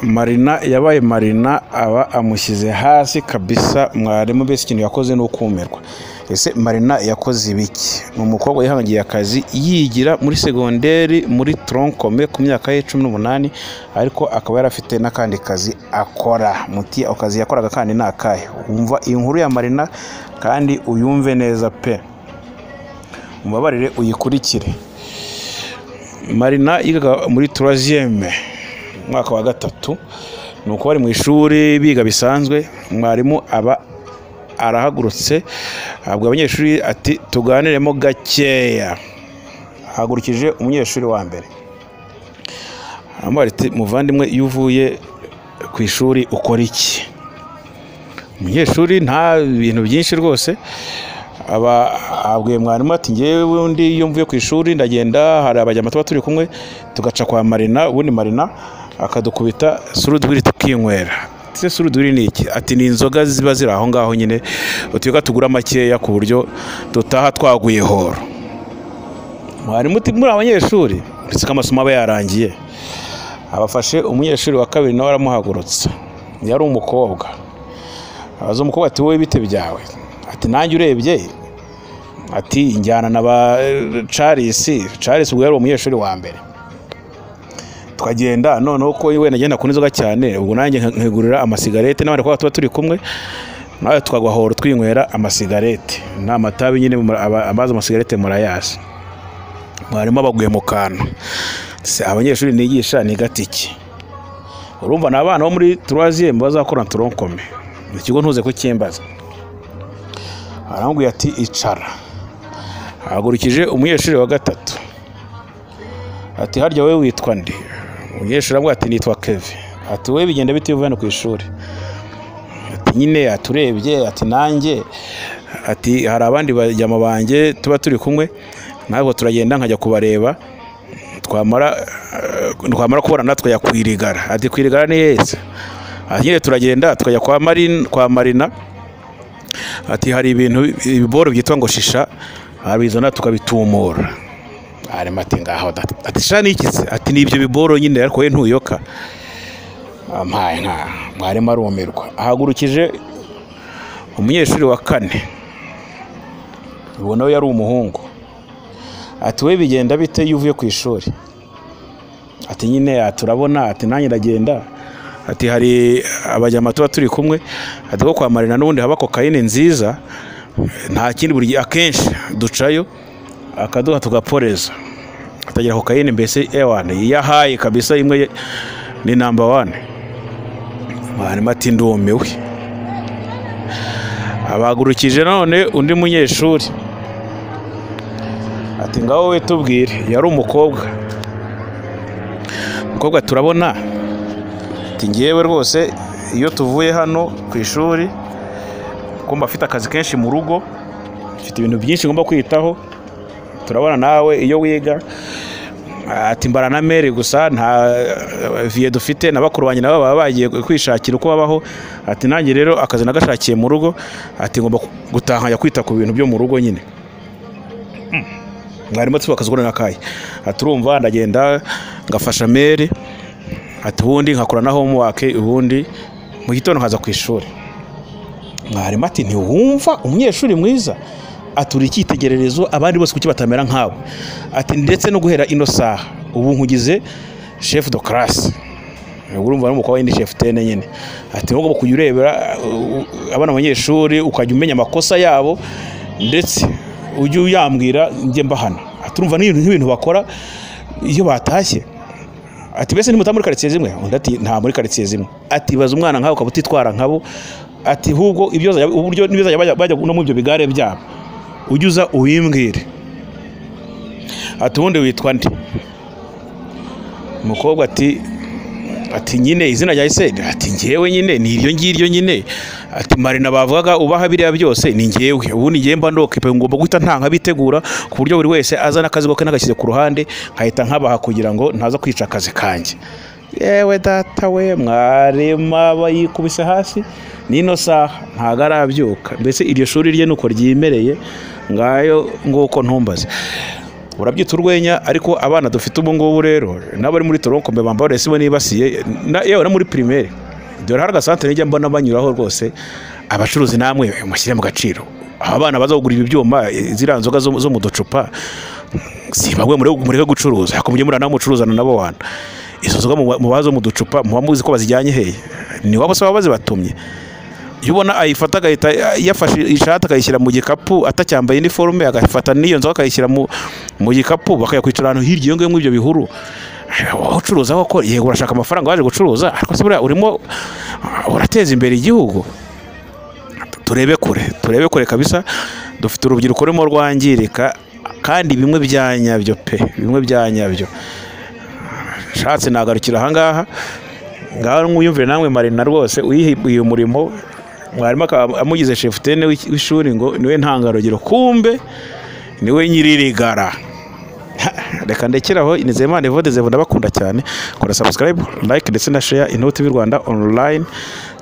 Marina yabaye Marina aba amushyize hasi kabisa mwarimu mbese ikintu yakoze ni ukumirwa. Ese Marina yakoze ibiki? Ni umukobwa yihangiye akazi yigira muri segonderi muri toronkome ku myaka ye cumi n'umunani ariko akaba yari afite n'akandi kazi akora. Muti ako kazi yakoraga kandi ni akahe? Umva iyi nkuru ya Marina kandi uyumve neza pe! Umbabarire uyikurikire. Marina yigaga muri turaziyeme umwaka wa gatatu ni uko bari mu ishuri biga bisanzwe mwarimu aba arahagurutse abwira abanyeshuri ati tuganiremo gakeya hagurukije umunyeshuri wa mbere aramubwira ati muvandimwe iyo uvuye ku ishuri ukora iki umunyeshuri nta bintu byinshi rwose aba abwiye mwarimu ati ngewe ubundi iyo mvuye ku ishuri ndagenda hari abajyama tuba turi kumwe tugaca kwa marina ubundi marina akadukubita surudwiri tukinywera se surudwiri ni iki ati ni inzoga ziba ziri aho ngaho nyine utuyuga tugura makeya ku buryo dutaha twaguye horo mwarimu uti muri abanyeshuri uretse ko amasomo aba yarangiye abafashe umunyeshuri wa kabiri nawe aramuhagurutsa yari umukobwa abaza umukobwa ati wowe bite byawe ati nanjye urebye ati njyana na ba carisi carisi ubwo yari umunyeshuri wa mbere tukagenda noneho ko wenda agenda ku nzoga cyane ubwo nanjye nkigurira amasigarete n'abandi bakobwa tuba turi kumwe nawe tukagwa horo twinywera amasigarete nta matabi nyine amazi amasigarete murayasi mwarimu abaguye mu kantu abanyeshuri nigisha ni gatiki urumva ni abana bo muri turaziyemu bazakora toronkome ikigo ntuze kucyimbaza arambwira ati icara hagurukije umunyeshuri wa gatatu ati harya wowe witwa nde umunyeshuri aramubwira ati nitwa keve ati wowe bigenda bite iyo uvuye ku ishuri ati nyine aturebye ati nanjye ati hari abandi bajyama banjye tuba turi kumwe ntabwo turagenda nkajya kubareba twamara kubona natwe yakwirigara ati kwirigara ni heza nyine turagenda tukajya kwa marina ati hari ibintu ibiboro byitwa ngo shisha abizana tukabitumura arimo ati ngaho ati sha n'ikizi ati ni ibyo biboro nyine ariko we ntuyoka mpaye nka mwarimu arumirwa ahagurukije umunyeshuri wa kane ubu nawe yari umuhungu ati we bigenda bite iyo uvuye ku ishuri ati nyine turabona ati nanjye ndagenda ati hari abajyama tuba turi kumwe ati ko kwa marina n'ubundi haba kokayine nziza nta kindi buri gihe akenshi ducayo akaduha tugaporeza atagira kokayine mbese ewane iyo ahaye kabisa imwe ni namba wane mwarimu ati ndumiwe abagurukije none undi munyeshuri ati ngaho we tubwire yari umukobwa umukobwa turabona ati ngewe rwose iyo tuvuye hano ku ishuri kumva afite akazi kenshi mu rugo mfite ibintu byinshi ngomba kwitaho turabona nawe iyo wiga ati mbara na meri gusa nta viye dufite na bakuru banjye nabo baba bagiye kwishakira uko babaho ati nanjye rero akazi nagashakiye mu rugo ati ngomba gutaha nkajya kwita ku bintu byo mu rugo nyine mwarimu ati akazi n'akayi ati urumva ndagenda ngafasha meri ati ubundi nkakora na homework ubundi mu gitondo nkaza ku ishuri mwarimu ati ntiwumva umunyeshuri mwiza atura icyitegererezo abandi bose kuki batamera nkawe ati ndetse no guhera ino saha ubu nkugize chef de classe urumva n'umukobwa w'indi chef tene nyine ati wowe kujya urebera abana abanyeshuri ukajya umenya amakosa yabo ndetse ujye uyambwira njye mbahana aturumva n'ibintu bakora iyo batashye ati mbese ni muri karitsiye zimwe undi ati nta muri karitsiye zimwe ati baza umwana nkawe ukaba utitwara nkabo ati ahubwo uburyo n'ibizajya bajya no mu ibyo bigare byabo ujye uza ubimbwire ati ubundi witwa nde umukobwa ati ati nyine izina rya isende ati ngewe nyine ni iryo ngiryo nyine ati marina bavugaga ubaha biriya byose ni ngewe ubundi ngewe mba ndokipe ngomba guhita ntanga bitegura ku buryo buri wese azana akazi ke nagashyize ku ruhande nkahita nkabaha kugira ngo ntaza kwica akazi kanjye yewe data we mwarema bayikubise hasi n'ino saha ntabwo arabyuka mbese iryo shuri rye nuko ryemereye ngayo nguko ntumbaze urabyita urwenya ariko abana dufite ubu ngubu rero n'abari muri toronkombe bambara resibo nibasiye na- yewe no muri pirimeri dore hari agasantere njya mbona banyuraho rwose abacuruzi namwe mushyire mu gaciro aba bana baza kugura ibi byuma eh, ziriya nzoga zo zo mu ducupa si bamwe mureke mureke gucuruza ariko mujye murana mucuruzana nabo wana izo nzoga muba- mubaha zo mu ducupa muba muzi ko bazijyanye hehe ni waba se baba bazibatumye iyo ubona ayifata agahita yafashe ishati akayishyira mu gikapu atacyambaye iniforume agafata n'iyo nzoga akayishyira mu, mu gikapu bakayakwicara ahantu hirya iyo ngiyo muri ibyo bihuru wowe ucuruza koko yego urashaka amafaranga waje gucuruza ariko se buriya urimo urateza imbere igihugu turebe kure turebe kure kabisa dufite urubyiruko rurimo rwangirika kandi bimwe bya nyabyo pe bimwe bya nyabyo nshatse nagarukira ahangaha ngaho mwiyumvire namwe marina rwose uyihiye umurimo mwarimu akaba amugize shefutene w'iki- w'ishuri ngo niwe ntangarugero kumbe niwe nyiririgara Ha, reka ndekeraho nizeyimana evode zevu ndabakunda cyane kora sabusikarayibu layike ndetse na sheya inoti y'u rwanda onurayini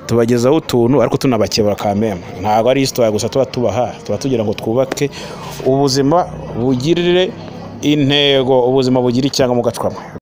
tubagezaho utuntu ariko tunabakebura ka mema ntabwo ari isitoya gusa tuba tubaha tuba tugira ngo twubake ubuzima bugirire intego ubuzima bugire icyanga mu gacwamo